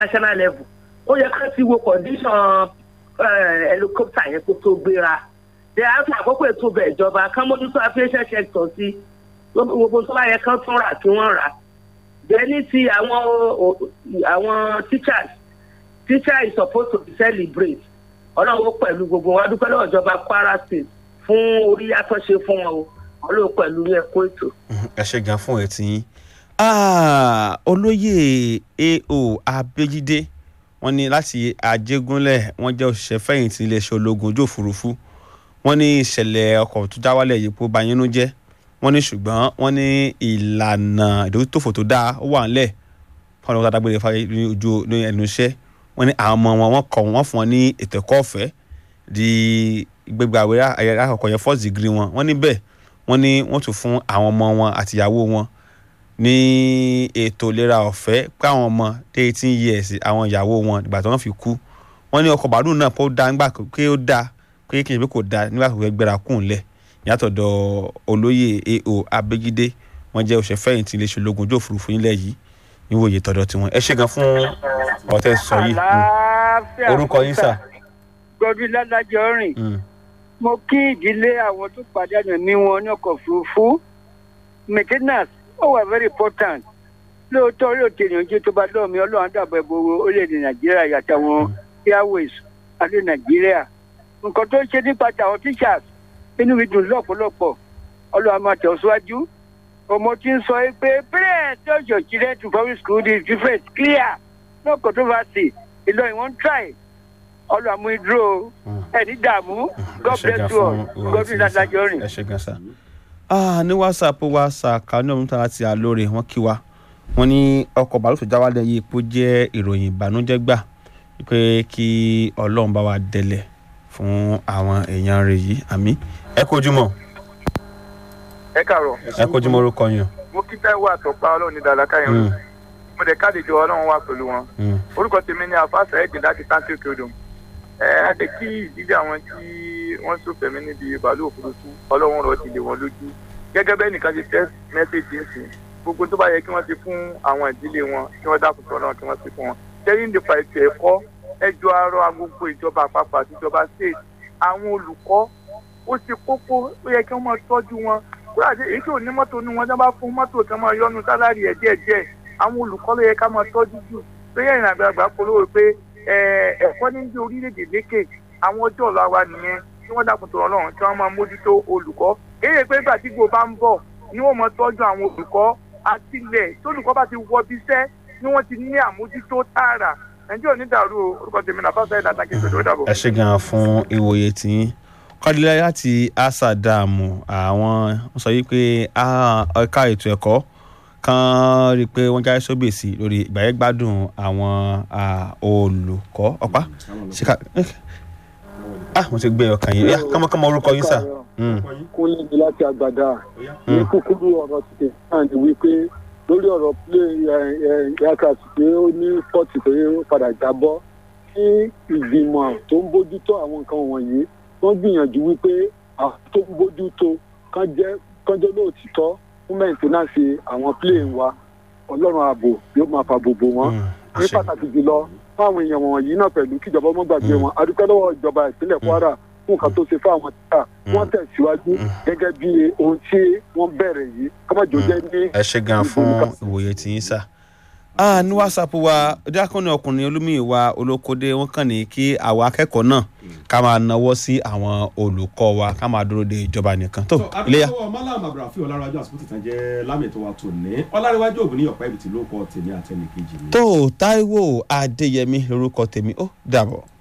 national level ó yẹ ká ti wo condition eh, helicopter yẹn kó tó gbéra dẹ àti àkókò ètò bẹ̀ ìjọba kán mójútó aviation sector sí gbogbo tó bá yẹ kán tún rà kí wọ́n rà dẹ ní ti àwọn o- àwọn teachers teacher is supposed to be celebrate ọlọ́run pẹ̀lú gbogbo wọn adúpẹ́ lọ́wọ́ ìjọba kwara state fún orí àtọ́ṣe fún wọn o ọlọ́run pẹ̀lú ní ẹ̀kọ́ ètò. ẹ ṣe gan fún ẹtì yín Ah, olóyè ao abéjídé wọ́n ní láti àjẹgúnlẹ̀ wọ́n jẹ́ òṣìṣẹ́ fẹ̀yìntì iléeṣẹ́ ológun ojú òfurufú wọ́n ní ìṣẹ̀lẹ̀ ọkọ̀ tó já wálẹ̀ yìí kó ba yínú jẹ́ wọ́n ní ṣùgbọ́n wọ́n ní ìlànà ìdójútòfò tó dáa ó wà ńlẹ̀ fún àwọn adágbére fáyé ní ojú ní ẹnu iṣẹ́ wọ́n ní àwọn ọmọ wọn wọ́n kọ́ wọ́n fún wọn ní ètò ẹ̀kọ́ ọ̀fẹ́ di gbẹgbẹ àwẹ̀ ayẹyẹ àkọ́kọ́ yẹn first degree wọn wọ́n ní bẹ́ẹ̀ wọ́n ní wọ́n tún fún àwọn ọmọ wọn àtìyàwó wọn ní ètò ìlera ọ̀fẹ́ pé àwọn ọmọ dé eighteen years àwọn ìyàwó wọn ìgbà tí wọ́n fi kú wọ́n ní ọkọ̀ bàálù náà pé ó dá nígbà pé ó dá pé kì í ṣe pé kò dá nígbà tó fẹ́ gbéra kù ńlẹ̀ ìyàtọ̀dọ̀ olóyè ao abégídé wọ́n jẹ́ òṣèré fẹ̀yìntì iléeṣẹ́ ológun ojú òfurufú nílẹ̀ yìí níwòye tọ̀dọ̀ tiwọn ẹ ṣe gan fún ọ̀tẹ̀ sọ yìí Mm. àlàáfíà orúkọ yín sà. gbọdún ládàjọ rìn Mm. mo kí ìdílé àwọn tó pàdánù ẹ̀mí wọn ní ọkọ̀ òfurufú maintenance ó wà very important lóòótọ́ orí òkè ìyànjú tó bá lọ́ọ̀mí ọlọ́run dàbọ̀ ẹ̀bọ̀ orílẹ̀-èdè nàìjíríà yàtọ̀ àwọn airways àti nàìjíríà nǹkan tó ń ṣe nípa tàwọn teachers inú mi dùn lọ́pọ̀lọpọ̀ ọlọ́run á máa tẹ̀ ọ́ síwájú ọmọ tí ń sọ pé parents tell your children to public school is different clear no controversy ìlọrin wọn try ọlọ́run àmú ìdúró ẹni dààmú god Ẹ ṣé gan bless you all fún ìwòye god tí bless yín sà. adájọ́ rìn. ẹ ṣe gan sa. Ah, ní whatsapp wa sàkà ní ọdún tààrà ti àlóore wọn kí wa wọn ní ọkọ̀ bàálù tó já wálẹ̀ yìí pé ó jẹ́ ìròyìn ìbànújẹ́ gbà pé kí ọlọ́run bá wa délẹ̀ fún àwọn èèyàn rẹ̀ yìí àmì ẹ kojúmọ́ ẹ káàárọ̀ ẹ kojúmọ́ orúkọ yín. mo kí táíwò àtọ̀pá ọlọ́run ní dáadáa káyọ̀ Mm, mo dẹ̀ káàdìjọ ọlọ́run wà pẹ̀lú wọn mm. orúkọ tèmi ní àfáàsà ẹ̀gbìn láti táǹkì òkè odò ẹ á jẹ́ kí ìdílé àwọn tí wọ́n sọ̀fẹ̀mí níbi bàálù òfurufú ọlọ́run rọ̀ ti lè wọn lójú gẹ́gẹ́ bẹ́ẹ̀ nìkan ti tẹ́ mẹ́sẹ̀jì ń sìn gbogbo tó bá yẹ kí wọ́n ti fún àwọn ìdílé wọn kí wọ́n dákun sọ náà kí wọ́n ti fún wọn tẹ́yìn nípa ètò ẹ̀kọ́ ẹjọ́ arọ agbègbè ìjọba àpapọ̀ àti ìjọba state àwọn olùkọ́ ó ṣe kókó ó yẹ kí wọ́n máa tọ́jú wọn kúrò àti èyí tó ní mọ́tò ní wọn tí wọ́n bá fún mọ́tò tí wọ́n máa yọnu sálárì ẹ̀ díẹ̀díẹ̀ àwọn olùkọ́ ló yẹ ká máa tọ́jú jù pé yẹn àgbàlagbà polówó pé ẹ, ẹ̀kọ́ ní bí orílẹ̀-èdè lékè àwọn ọjọ́ ọ̀la wa nìyẹn tí wọ́n dákun tọ̀rọ̀ lọ́rùn tí wọ́n máa mójútó olùkọ́ kéde pé ìgbà tí gbò bá ń bọ̀ ni wọ́n máa tọ́jú àwọn olùkọ́ àtìlẹ̀ tí olùkọ́ bá ti wọ bí iṣẹ́ ni wọ́n ti ní àmójútó tààrà nàìjíríà ò ní dàrú o orúkọ tèmi náà fásitì ẹ̀dá tàkì ìṣòro dàbọ̀. ẹ ṣe gan fún ìwòye tiyín kọ́dílẹ̀ láti asadamu àwọn wọ́n sọ yìí pé ah, ẹ̀ka ètò ẹ̀kọ́ kan rí i pé wọ́n jáde sóbèsì lórí ìgbàyẹ̀gbádùn àwọn ah, olùkọ́ ọ̀pá ṣíkà ah mo ti gbé ọkàn yìí kọ́mọkọ́mọ orúkọ yín sà. Mm, kúnlẹ̀ ní láti àgbàdà ní mm, kúkúrú ọ̀rọ̀ ti tẹ̀ náà ni wípé lórí ọ̀rọ̀ plane aircraft pé ó ní pọ́ọ̀tì pé ó padà jábọ́ kí ìgbìmọ̀ tó ń bójútó àwọn nǹkan wọ̀nyí wọ́n gbìyànjú wípé àwọn tó ń bójútó kán jẹ́ kán jẹ́ lóòtítọ́ fún mẹ́ǹtẹ́nánsì àwọn plane wa ọlọ́run ààbò yóò máa fa gbogbo wọn mm, ẹ ní ṣé. pàtàkì jùlọ fún àwọn èèyàn wọ̀nyí náà pẹ̀lú kíjọba ọmọ gbàgbé Mm. wọn adúpẹ́ lọ́wọ́ ìjọba ìpínlẹ̀ kwara fún nǹkan tó ṣe fún àwọn títà Mm. wọ́n tẹ̀síwájú Mm. gẹ́gẹ́ bí ohun tí wọ́n bẹ̀rẹ̀ yìí kọ́mọ̀jọ Mm. jẹ́ ní ẹ ṣe gan fún ìwòye tiyín sà. Ah, ní whatsapp wa díákọ́nì ọkùnrin olómìnira olókódé wọn kàn ní kí àwọn akẹ́kọ̀ọ́ náà ká máa nawọ́ sí àwọn olùkọ́ wa ká máa dúró de ìjọba nìkan tó iléyà. àbíkọ́wọ́ malam abrafi ọlárajọ àsìkò tìtàn jẹ́ lámì tó wa tò ní ọlárẹ̀wájú ògùn ní ọ̀pá ibi tí ló kọ́ tèmi àtẹnìkejì mi. tó táíwò adéyẹmí lórúkọ tèmi ó dàbọ̀.